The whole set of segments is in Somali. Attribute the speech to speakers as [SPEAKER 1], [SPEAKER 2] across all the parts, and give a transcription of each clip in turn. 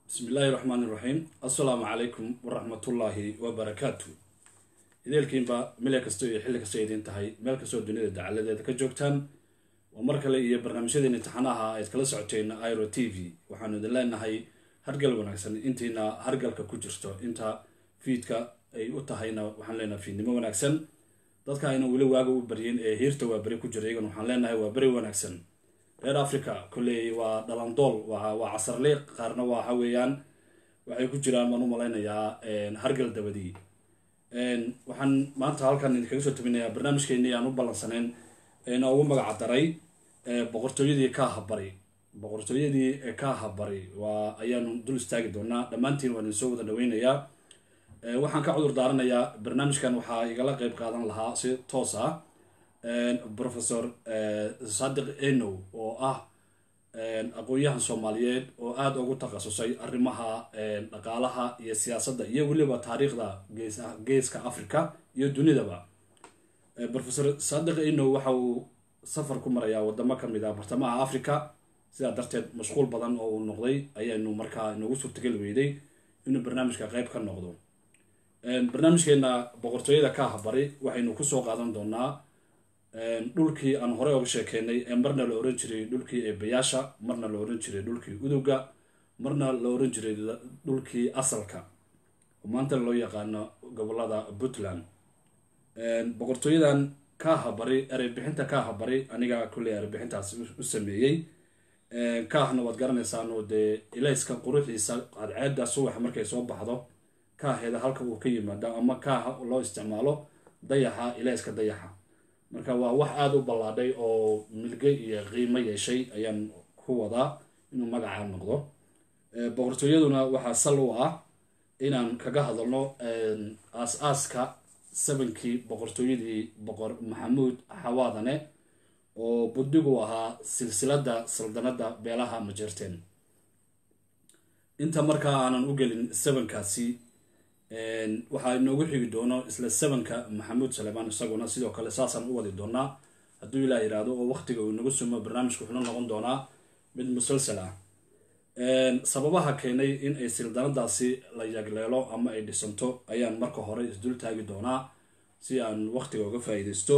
[SPEAKER 1] bismi illaahi raxmaan iraxiim assalaamu calaykum waraxmatullaahi wabarakaatu ideelkiinba mile kastoo iyo xilli kastoo idiin tahay meel kastoo dunida dacaladeeda ka joogtaan waa mar kale iyo barnaamijyadeen imtixaanaha ayd kala socoteen iro t v waxaanu idin leenahay hargal wanaagsan intiina hargalka ku jirto inta fiidka ay u tahayna waxaan leenahay fiidnimo wanaagsan dadka ayna weli waaga u baryin ee hiirta waa beri ku jira iyagan waxaan leenahay waa beri wanaagsan reer africa kolley waa dhalandool waa casarliiq qaarna waxa weeyaan waxay ku jiraan baan u malaynayaa hargal dabadii waxaan maanta halkan idinkaga soo tabinayaa barnaamijkeennii aan u ballansaneyn eena ugu magaca daray boqortooyadii kaaha bari boqortooyadii kaaha bari waa ayaanu dul istaagi doonaa dhammaantiin waan idinsoo wada dhaweynayaa waxaan ka cudur daaranayaa barnaamijkan waxaa igala qeyb qaadan lahaa si toos ah professor sadiq enow oo ah aqoon-yahan soomaaliyeed oo aada ugu takhasusay arrimaha dhaqaalaha iyo siyaasadda iyo weliba taariikhda gees geeska africa iyo dunidaba professor sadiq enow waxa uu safar ku marayaa wadamo kamid ah bartamaha africa sidaa darteed mashquul badan oo uu noqday ayaynu markaa inoogu suurtageli weyday inuu barnaamijka qeyb ka noqdo barnaamijkeena boqortooyada kaaha bari waxaynu kusoo qaadan doonaa dhulkii aan horey oga sheekeynay ee marna la oran jiray dhulkii eebayaasha marna la oran jiray dhulkii udowga marna la oran jiray dhulkii asalka maanta loo yaqaano gobolada puntland boqortooyadan kaaha bari ereybixinta kaaha bari aniga kulley ereybixintaas u sameeyey kaahna waad garanaysaan oo dee ilayska quruxiisa cadceeda subaxa markay soo baxdo kaaheeda halka uu ka yimaado ama kaaha loo isticmaalo dayaxa ilayska dayaxa marka waa wax aada u ballaadhay oo milge iyo qiimo yeeshay ayaan ku wadaa inuu magacaa noqdo boqortooyaduna waxaa sal u ah inaan kaga hadalno aas-aaska sabankii boqortooyadii boqor maxamuud xawaadane oo buddigu ahaa silsilada saldanada beelaha majeerteen inta markaa aanan u gelin sabankaasi waxaa inoogu xigi doono isla sabanka maxamuud salemaan isaguna sidoo kale saasaan u wadi doonaa hadduu ilaa yidhaahdo oo waqtiga uu inagu sumo barnaamijku wuxuuna noqon doonaa mid musalsal ah sababaha keenay in ay sildanadaasi la yagleelo ama ay dhisanto ayaan marka hore isdul taagi doonaa si aan waqtiga uga faa-iideysto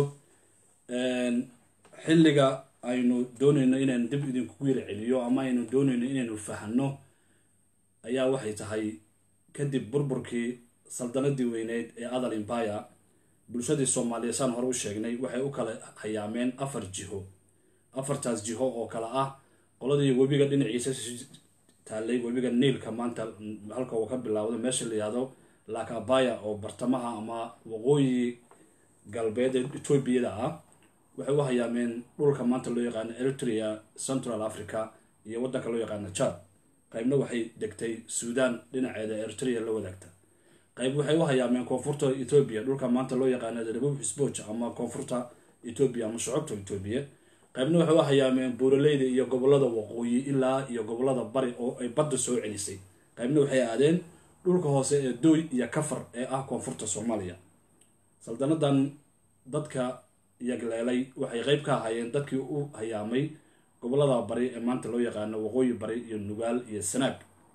[SPEAKER 1] xilliga aynu dooneyno inaan dib idinku yiri celiyo ama aynu dooneyno inaynu fahano ayaa waxay tahay kadib burburkii saldanadii weyneyd ee adal imbaya bulshadii soomaaliya saan hore u sheegnay waxay u kala hayaameen afar jiho afartaas jiho oo kale ah qoladii webiga dhinaciisa taallay webiga niilka maanta halka uu ka bilaawdo meesha la yihahdo lakabaya oo bartamaha ama waqooyi galbeed ee etoobiyada ah waxay u hayaameen dhulka maanta loo yaqaano eritrea central africa iyo waddanka loo yaqaano jad qaybna waxay degtay suudan dhinaceeda eritrea la wadaagta qayb waxay u hayaameen koonfurta etoobiya dhulka maanta loo yaqaano rebuub sboch ama koonfurta etoobiya ama shucubta etoobiya qaybna waxay u hayaameen buuraleyda iyo gobolada waqooyi ilaa iyo gobolada bari oo ay badda soo celisay qaybna waxay aadeen dhulka hoose ee dooy iyo kafar ee ah koonfurta soomaaliya saldanadan dadka yagleelay waxay qeyb ka ahaayeen dadkii u hayaamay gobolada bari ee maanta loo yaqaano waqooyi bari iyo nugaal iyo sanaag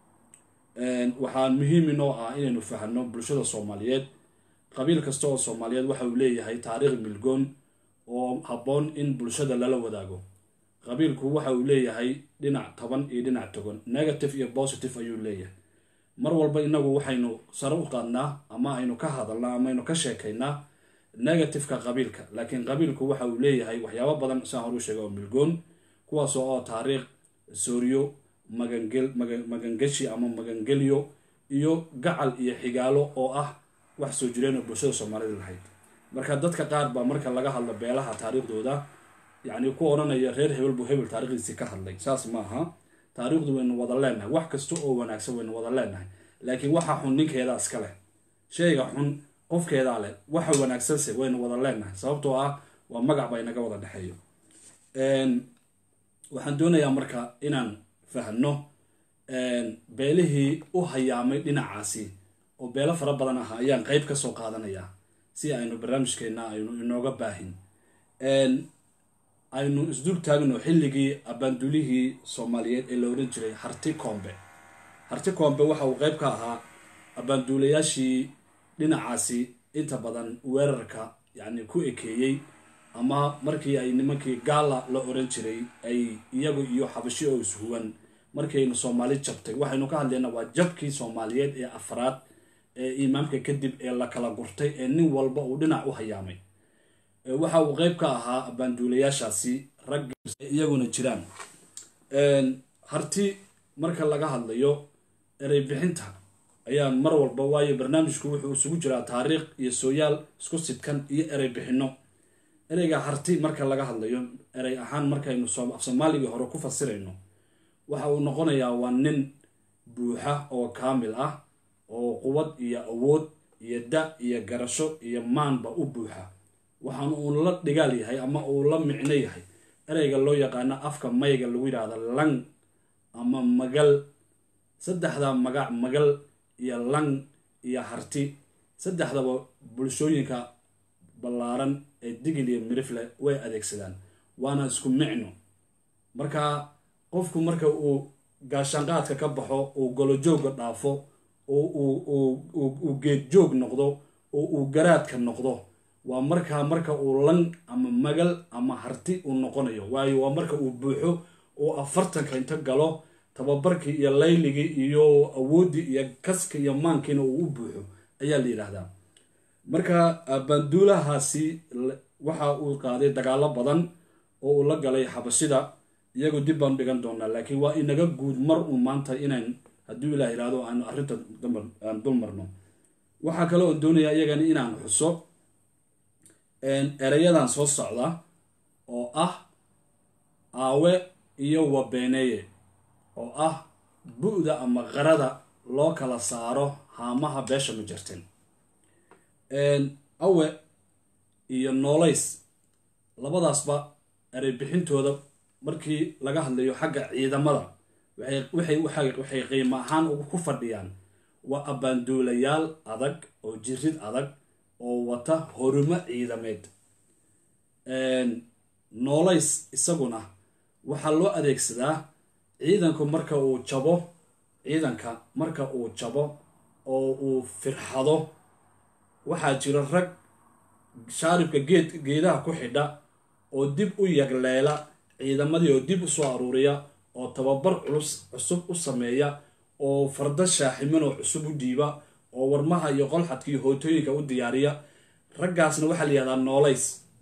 [SPEAKER 1] waxaa muhiim inoo ah inaynu fahano bulshada soomaaliyeed qabiil kasta oo soomaaliyeed waxa uu leeyahay taariikh milgoon oo habboon in bulshada lala wadaago qabiilku waxa uu leeyahay dhinac toban iyo dhinac togan negative iyo positive ayuu leeyahay mar walba inagu waxaynu sare u qaadnaa ama aynu ka hadalnaa ama aynu ka sheekaynaa negativeka qabiilka laakiin qabiilku waxa uu leeyahay waxyaabo badan saan horu sheega oo milgoon kuwaas oo taariikh sooriyo magangel magangeshi ama magangelyo iyo gacal iyo xigaalo oo ah wax soo jireen oo bulshada soomaalida lahayd marka dadka qaar baa marka laga hadlo beelaha taariikhdooda yacni ku odhanaya reer hebel buu hebel taarikhdiisii ka hadlay saas ma aha taariikhdu waynu wada leenahay wax kasta oo wanaagsan waynu wada leenahay laakiin waxa xun ninkeedaa iska leh sheyga xun qofkeedaa leh waxa wanaagsanse waynu wada leenahay sababtoo ah waa magac baa inaga wada dhexeeyo waxaan doonayaa marka inaan fahno beelihii u hayaamay dhinacaasi oo beelo fara badan ah ayaan qeyb ka soo qaadanayaa si aynu barnaamijkeenna aynu inooga baahin aynu isdul taagno xilligii abaandulihii soomaaliyeed ee la oran jiray harti koombe harti koombe waxa uu qeyb ka ahaa abaanduulayaashii dhinacaasi inta badan weerarka yacni ku ekeeyey ama markii ay nimankii gaala la oran jiray ay iyagu iyo xabashi oo ishuwan markiaynu soomaali jabtay waxaynu ka hadlaynaa waa jabkii soomaaliyeed ee afraad ee imaamka kadib ee la kala gurtay ee nin walba uu dhinac u hayaamay waxa uu qeyb ka ahaa abaanduulayaashaasi rag iyaguna jiraan harti marka laga hadlayo erey bixinta ayaa mar walba waayo barnaamijku wuxuu isugu jiraa taariikh iyo sooyaal isku sidkan iyo erey bixinno ereyga harti marka laga hadlayo erey ahaan markaynu af soomaaligii hore ku fasirayno waxa uu noqonayaa waa nin buuxa oo kaamil ah oo quwad iyo awood iyo da iyo garasho iyo maanba u buuxa waxaan uu la dhigaal yahay ama uu la micno yahay ereyga loo yaqaano afka mayga lagu yidhaahda lang ama magal saddexda magac magal iyo lang iyo harti saddexdaba bulshooyinka ballaaran ee digil iyo mirifle way adeegsadaan waana isku micno marka qofku marka uu gaashaanqaadka ka baxo uu golojooga dhaafo uu geedjoog noqdo oo uu garaadka noqdo waa markaa marka uu lang ama magal ama harti uu noqonayo waayo waa marka uu buuxo oo afartanka inta galo tababarkii iyo layligii iyo awooddii iyo kaska iyo maankiina uu u buuxo ayaa la yidhaahdaa marka banduulahaasi waxa uu qaaday dagaalo badan oo uu la galay xabashida iyagu dib baanu dhigan doonaa laakiin waa inaga guud mar uun maanta inaan hadduu ilaah yidhahdo aanu arrinta aan dul marno waxaa kale oon doonayaa iyagana inaan xuso ereyadan soo socda oo ah aawe iyo wabeeneye oo ah bu-da ama qarada loo kala saaro haamaha beesha ma jirtin awe iyo noolays labadaasba erey bixintooda markii laga hadlayo xagga ciidamada waxay qiimo ahaan ku fadhiyaan waa abbaanduulayaal adag oo jirid adag oo wata horumo ciidameed noolays isaguna waxaa loo adeegsadaa ciidanku marka uu jabo ciidanka marka uu jabo oo uu firxado waxaa jira rag shaaribka geed geedaha ku xidha oo dib u yagleela ciidamadii oo dib u soo aruuriya oo tababar culus cusub u sameeya oo fardo shaaximan oo cusub u dhiiba oo warmaha iyo qolxadka iyo hootooyinka u diyaariya raggaasna waxaa la yihahdaa noolays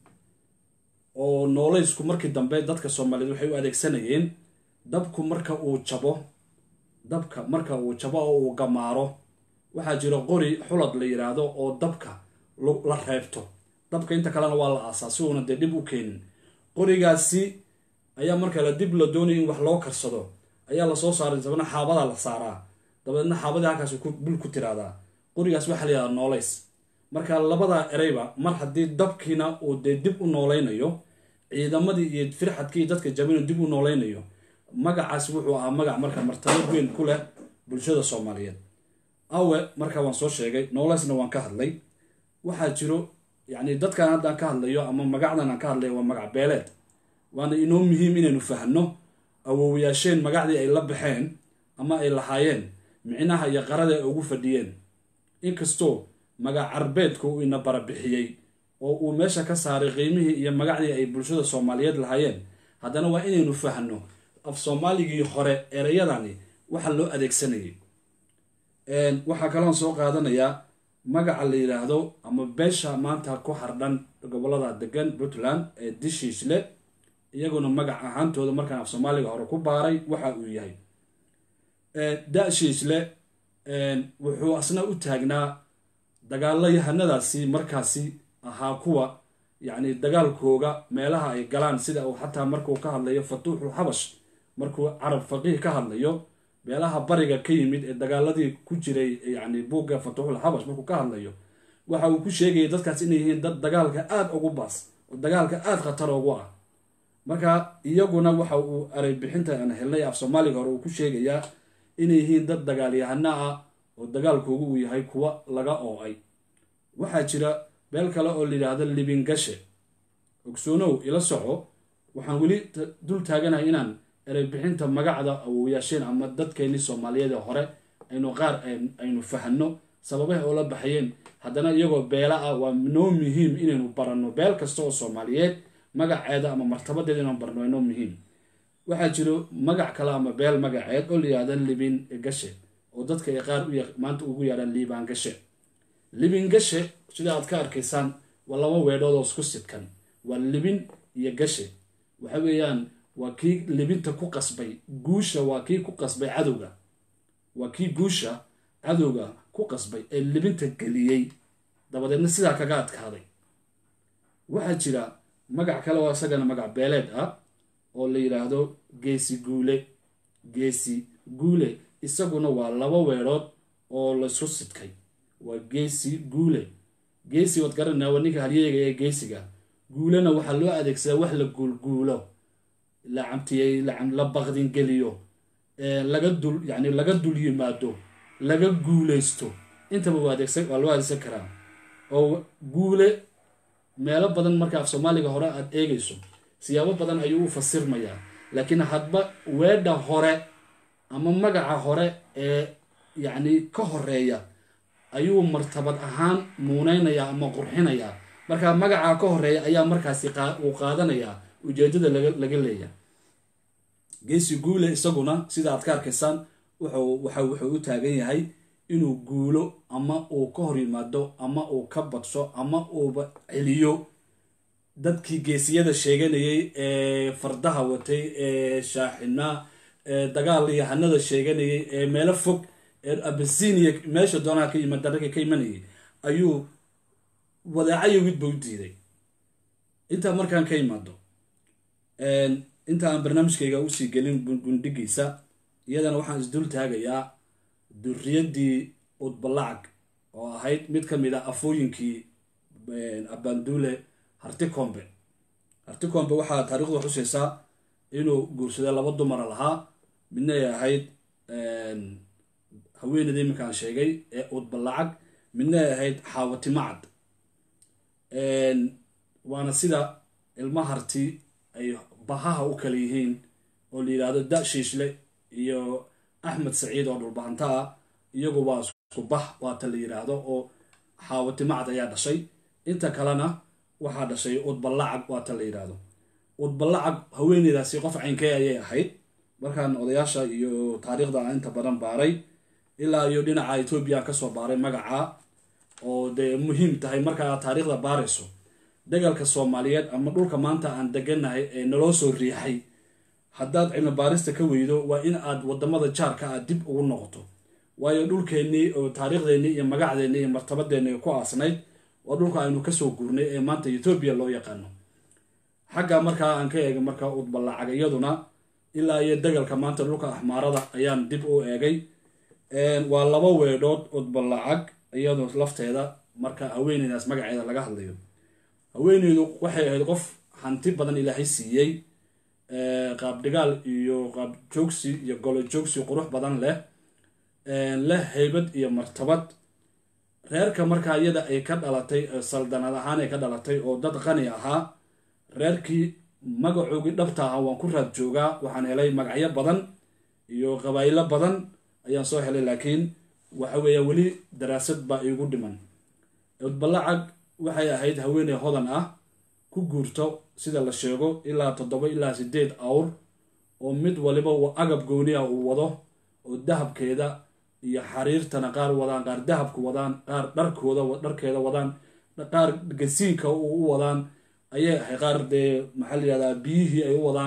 [SPEAKER 1] oo noolaysku markii dambe dadka soomaaliyeed waxay u adeegsanayeen dabku marka uu jabo dabka marka uu jabo oo uu gamaaro waxaa jira qori xulad la yidhaahdo oo dabka la reebto dabka inta kalena waa la aasaa si uuna dee dhib u keenin qorigaasi ayaa marka la dib la doonaya in wax loo karsado ayaa lasoo saaray dabna xaabadaa la saaraa dabeedna xaabadii halkaas bul ku tiraadaa qorigaas waxaa la yihahdaa noolays marka labadaa ereyba mar haddii dabkiina uu dee dib u noolaynayo ciidamadii iyo firxadkii dadka jabina dib u noolaynayo magacaas wuxuu ahaa magac marka martabad weyn ku leh bulshada soomaaliyeed awe marka waan soo sheegay noolaysna waan ka hadlay waxaa jiro yacni dadkan haddaan ka hadlayo ama magacdan aan ka hadlayo waa magac beeleed waana inoo muhiim inaynu fahno awoowayaasheen magacdii ay la baxeen ama ay lahaayeen micnaha iyo qarada ay ugu fadhiyeen inkastoo magac carbeedku uu ina barabixiyey oo uu meesha ka saaray qiimihii iyo magacdii ay bulshada soomaaliyeed lahaayeen haddana waa inaynu fahno af soomaaligii hore ereyadani waxa loo adeegsanayay waxaa kaloon soo qaadanayaa magaca la yidhaahdo ama beesha maanta ku hardhan gobolada degan puntland ee dishiisle iyaguna magac ahaantooda markaan af soomaaliga hore ku baaray waxa uu yahay da-shiisle wuxuu asna u taagnaa dagaalo yahanadaasi markaasi ahaa kuwa yacni dagaalkooga meelaha ay galaan sida uu xataa markuu ka hadlayo fatuuxul xabash markuu carab faqiih ka hadlayo meelaha bariga ka yimid ee dagaaladii ku jiray yacni buugga fatuuxul xabash markuu ka hadlayo waxa uu ku sheegayay dadkaas inay yihiin dad dagaalka aada ugu baas oo dagaalka aada khatar ugu ah marka iyaguna waxa uu eray bixinta aan helnay af soomaaliga hore uu ku sheegayaa inay yihiin dad dagaalyahano ah oo dagaalkoogu uu yahay kuwa laga oo-ay waxaa jira beel kale oo layidhaahdo libingashe ogsoonow ila soco waxaan weli dul taaganahay inaan ereybixinta magacda awowyaasheen ama dadkeenii soomaaliyeed ee hore aynu qaar aynu fahano sababaha oo la baxayeen haddana iyagoo beela ah waa noo muhiim inaynu baranno beel kasta oo soomaaliyeed magaceeda ama martabadeeda inaan barno waa noo muhiim waxaa jiro magac kale ama beel magaceed oo la yihahda libin gashe oo dadka ay qaar maanta ugu yaadhaan liibaan gashe libin gashe sida aad ka arkaysaan waa laba weedhood oo isku sidkan waa libin iyo gashe waxa weeyaan waa kii libinta ku qasbay guusha waa kii ku qasbay cadowga waa kii guusha cadowga ku qasbay ee libinta geliyey dabadeedna sidaa kaga adkaaday waxaa jira magac kale oo isagana magac beeleed ah oo la yidhaahdo geesi guule geesi guule isaguna waa laba weedhood oo laisku sidkay waa geesi guule geesi waad garanaa waa ninka halyeega ee geesiga guulena waxaa loo adeegsadaa wax la guulguulo la camtiyey la baqdingeliyo laga dul yani laga dul yimaado laga guuleysto intaba waa adeegsan waa loo adeegsan karaa oo guule meelo badan marka af soomaaliga hore aad eegayso siyaabo badan ayuu u fasirmayaa laakiin hadba weedha hore ama magaca hore ee yacni ka horeeya ayuu martabad ahaan muuneynayaa ama qurxinayaa marka magaca ka horeeya ayaa markaasi uu qaadanayaa ujeedada laga leeya geesi guule isaguna sida aad ka arkaysaan wuxuu u taagan yahay inuu guulo ama uu ka hor yimaado ama uu ka badsho ama uuba celiyo dadkii geesiyada sheeganayay ee fardaha watay ee shaaxinaa ee dagaal yahanada sheeganayay ee meelo fog ee abasinia meesha doonaha ka yimid dararka ka imanayay ayuu wadaacayowidba u diiday intaa markaan ka imaado inta aan barnaamijkayga usii gelin gundhigiisa iyadana waxaan isdul taagayaa durriyaddii udbalacag oo ahayd mid ka mid a afooyinkii abaanduule hartikombe hartikombe waxaa taarikhdu xusaysaa inuu guursaday laba dumara lahaa midna ay ahayd haweeneyda iminkaan sheegay ee udbalacag midna ay ahayd xaawatimacad waana sida ilma harti ay bahaha u kala yihiin oo la yidhaahdo da shiishle iyo axmed saciid oo dhulbahanta ah iyagu waa isku bah waata la yidhaahdo oo xaawatimacad ayaa dhashay inta kalena waxaa dhashay udbalacag waata la yidhaahdo udbalacag haweeneydaasi qof caynkee ayay ahayd markaan odayaasha iyo taariikhda inta badan baaray ilaa iyo dhinaca etoobiya kasoo baaray magaca oo dee muhiim tahay markaa taariikhda baarayso dagalka soomaaliyeed ama dhulka maanta aan deganahay ee naloo soo riixay haddaad cilmi baarista ka weydo waa in aad wadamada jaarka aad dib ugu noqoto waayo dhulkeennii oo taariikhdeenii iyo magacdeennii iyo martabadeenni ku aasnayd waa dhulka aynu kasoo guurnay ee maanta etoobiya loo yaqaano xagga markaa aan ka eegay markaa udbalacag iyaduna ilaa iyo dagalka maanta dhulka axmaarada ayaan dib u eegay waa laba weedhood udbalacag iyadoo lafteeda marka haweeneydaas magaceeda laga hadlayo haweeneydu waxay ahayd qof hanti badan ilaahay siiyey qaabdhigaal iyo qaab joogsi iyo golo joogsi qurux badan leh leh haybad iyo martabad reerka markaa iyada ay ka dhalatay saldanad ahaan ay ka dhalatay oo dad qani ahaa reerkii magacoogii dhabta ahaa waan ku raad joogaa waxaan helay magacyo badan iyo qabaaylo badan ayaan soo helay laakiin waxa weeya weli daraasad baa iigu dhiman udbalacag waxay ahayd haweeney hodan ah ku guurto sida la sheego ilaa toddoba ilaa sideed awr oo mid waliba agab gooni ah uu wado oo dahabkeeda iyo xariirtana qaar wadaan qaar dahabka wadaan qaar dharkooda dharkeeda wadaan qaar gasiinka u wadaan ayay ahay qaar dee maxaa la yihahdaa biyihii ay u wadaan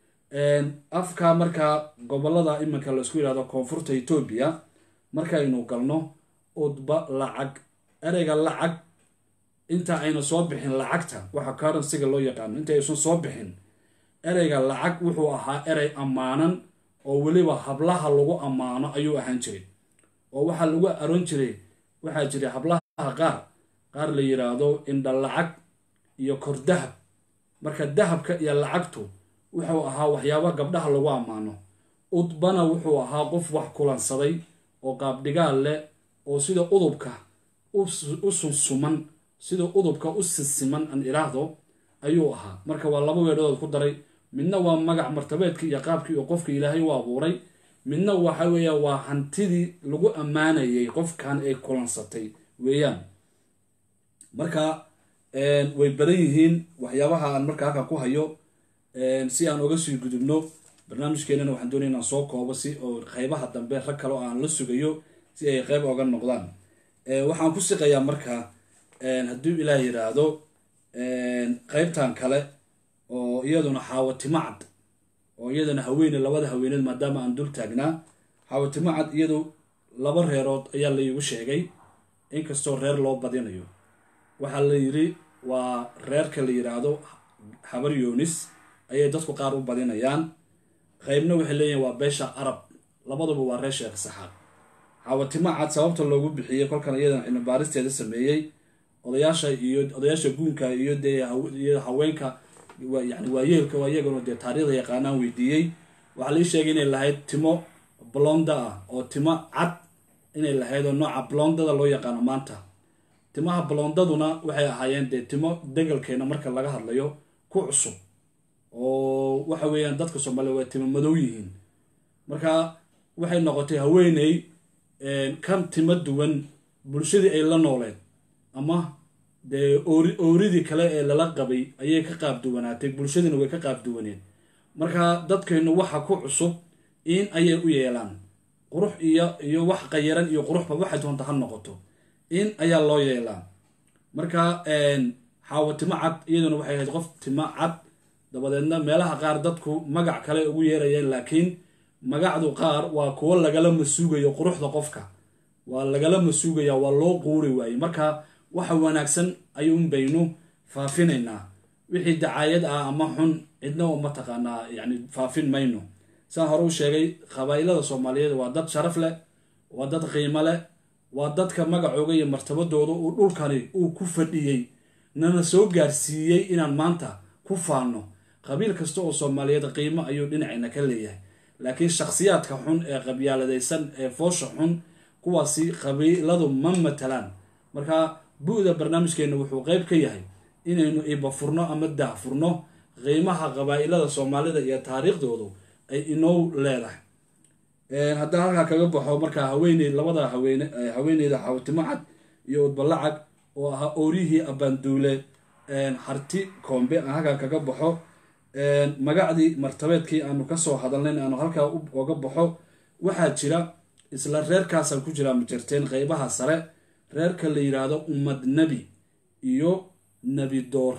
[SPEAKER 1] afka markaa gobolada iminka laisku yihahdo koonfurta etoobiya markaynu galno udba lacag ereyga lacag inta ayna soo bixin lacagta waxa currencyga loo yaqaano inta aysan soo bixin ereyga lacag wuxuu ahaa erey ammaanan oo weliba hablaha lagu ammaano ayuu ahaan jiray oo waxaa lagu aroon jiray waxaa jiray hablaha qaar qaar la yiraahdo indha lacag iyo kor dahab marka dahabka iyo lacagtu wuxuu ahaa waxyaaba gabdhaha lagu ammaano udbana wuxuu ahaa qof wax kulansaday oo qaabdhigaal leh oo sida udubka u sunsuman sida udubka u sisiman an iraahdo ayuu ahaa marka waa laba weedhadood ku daray midna waa magac martabeedkii iyo qaabkii oo qofka ilaahay u abuuray midna waxa weeya waa hantidii lagu ammaanayay qofkan ay kulansatay weeyaan marka way badan yihiin waxyaabaha aan marka halkan ku hayo si aan oga sii gudubno barnaamijkeenana waxaan doonaya inaan soo koobo si oo qeybaha dambe rag kale oo aan la sugayo si ay qeyb oga noqdaan waxaan ku siqayaa marka hadduu ilaah yiraahdo qeybtan kale oo iyaduna xaawatimacad oo iyadana haweene labada haweeneed maadaama aan dul taagnaa xaawatimacad iyadu laba reerood ayaa la iigu sheegay inkastoo reer loo badinayo waxaa la yiri waa reerka la yiraahdo habar yoonis ayay dadku qaar u badinayaan qeybna waxay leeyihin waa beesha arab labaduba waa reer sheekh saxaaq xaawatimacad sababta loogu bixiyey kolkan iyadan cilmibaaristeeda sameeyey odayaasha iyo odayaasha guunka iyo dee iyo haweenka yani waayeelka waa iyaguna dee taariikhda yaqaanaan weydiiyey waxaa lai sheegay inay lahayd timo blonda ah oo timo cad inay lahayd oo nooca blondada loo yaqaano maanta timaha blondaduna waxay ahaayeen dee timo degalkeena marka laga hadlayo ku cusub oo waxa weeyaan dadka soomaaliya waa timo madow yihiin marka waxay noqotay haweeney kan timo duwan bulshadii ay la nooleed ama dee oori ooridii kale ee lala qabay ayay ka qaab duwanaatay bulshadiina way ka qaab duwaneed marka dadkeennu waxa ku cusub in ayay u yeelaan qurux iyo iyo wax qayaran iyo quruxba waxay doonta ha noqoto in ayaa loo yeelaa marka xaawo timo cad iyaduna waxay ahayd qof timo cad dabadeedna meelaha qaar dadku magac kale ugu yeerayeen laakiin magacdu qaar waa kuwo lagala masuugayo quruxda qofka waa lagala masuugaya waa loo quuri waaye marka waxa wanaagsan ayuun baynu faafinaynaa wixii dacaayad ah ama xun cidna mataqaanaa yani faafin mayno saan hore u sheegay qabaa'ilada soomaaliyeed waa dad sharaf leh waa dad qiimo leh waa dadka magacooga iyo martabadooda uu dhulkani uu ku fadhiyey nana soo gaarsiiyey inaan maanta ku faanno qabiil kasta oo soomaaliyeed qiimo ayuu dhinacayna ka leeyahay laakiin shakhsiyaadka xun ee qabyaaladaysan ee foosha xun kuwaasi qabiiladu ma matalaan marka bu-da barnaamijkeena wuxuu qeyb ka yahay inaynu ibafurno ama daahfurno qiimaha qabaa'ilada soomaalida iyo taariikhdoodu ay inoo leedahay haddaan halkaa kaga baxo markaa haweeney labada haween haweeneyda xawtimo cad iyo udbalacag oo ahaa oorihii abaanduule harti koombe aan halkaa kaga baxo magacdii martabeedkii aanu kasoo hadalnayn aanu halkaa oga baxo waxaa jira isla reerkaasaan ku jiraa majarteen qeybaha sare reerka la yidhaahdo ummad nebi iyo nebi door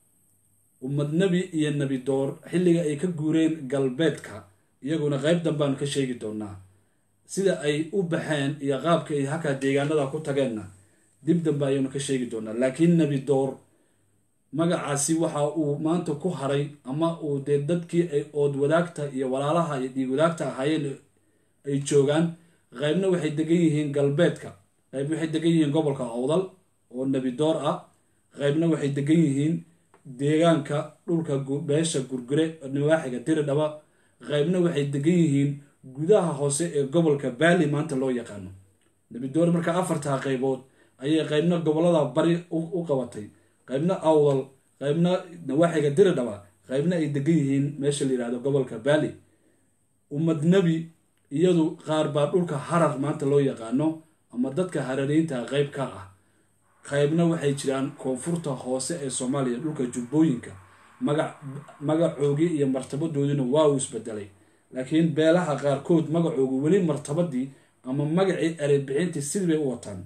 [SPEAKER 1] ummad nebi iyo nebi door xilliga ay ka guureen galbeedka iyaguna qeyb danbaanu ka sheegi doonaa sida ay u baxeen iyo qaabka ay halkaa deegaanada ku tageenna dib dambe ayaanu ka sheegi doonaa laakiin nebi door magacaasi waxa uu maanta ku haray ama uu dee dadkii ay ood wadaagta iyo walaalaha iyo dhiig wadaagta ahaayeen ay joogaan qaybna waxay degan yihiin galbeedka qayb waxay degan yihiin gobolka awdal oo nebi door ah qaybna waxay degan yihiin deegaanka dhulka beesha gurgure nawaaxiga diridhaba qaybna waxay degan yihiin gudaha hoose ee gobolka baali maanta loo yaqaano nebi door marka afartaa qaybood ayay qaybna gobolada bari u qabatay qaybna awdal qaybna nawaaxiga diridhaba qaybna ay degan yihiin meesha la yihahdo gobolka baali ummad nebi iyadu qaar baa dhulka harar maanta loo yaqaano ama dadka harariinta qayb ka ah qaybna waxay jiraan koonfurta hoose ee soomaaliya dhulka jubbooyinka magac magacoogii iyo martabadoodina waa uu isbedelay laakiin beelaha qaarkood magacoogu weli martabadii ama magacii ereybixintii sidii bay u wataan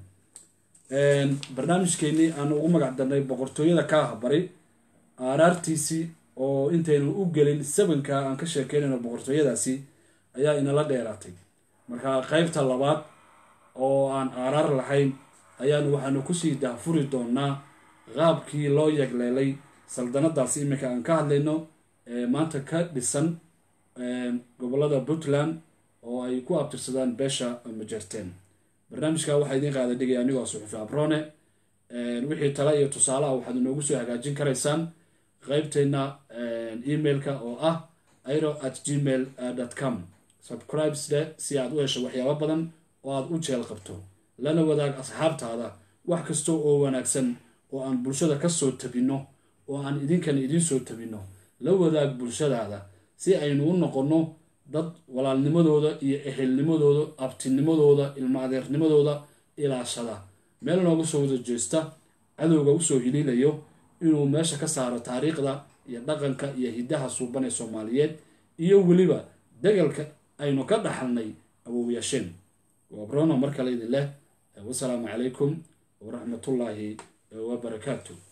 [SPEAKER 1] barnaamijkeenii aan ugu magac darnay boqortooyada kaaha bari aaraartiisii oo intaynu u gelin sabanka aan ka sheekeynayno boqortooyadaasi ayaa inala dheeraatay marka qeybta labaad oo aan aaraar lahayn ayaanu waxaanu kusii daahfuri doonaa qaabkii loo yegleelay saldanadaasi iminka aan ka hadlayno ee maanta ka dhisan gobolada puntland oo ay ku abtirsadaan beesha majerteen barnaamijka waxaa idiin qaada dhigaya anigoo suxufi abrone wixii tale iyo tusaale ah waxaad inoogu soo hagaajin karaysaan qeybteena emailka oo ah iro at gmail com subscribesde si aad u hesho waxyaabo badan oo aad u jeel qabto lana wadaag asxaabtaada wax kasta oo wanaagsan oo aan bulshada ka soo tabinno oo aan idinkan idiin soo tabinno la wadaag bulshadaada si aynu u noqonno dad walaalnimadooda iyo ehelnimadooda abtinimadooda ilma adeernimadooda ilaashada meel nooga soo wada jeesta cadowga usoo hiliilayo inuu meesha ka saaro taariikhda iyo dhaqanka iyo hiddaha suuban ee soomaaliyeed iyo weliba degalka aynu ka dhaxalnay awowyaasheen waa brono mar kale idin leh wasalaamu calaykum waraxmatullaahi wabarakaatu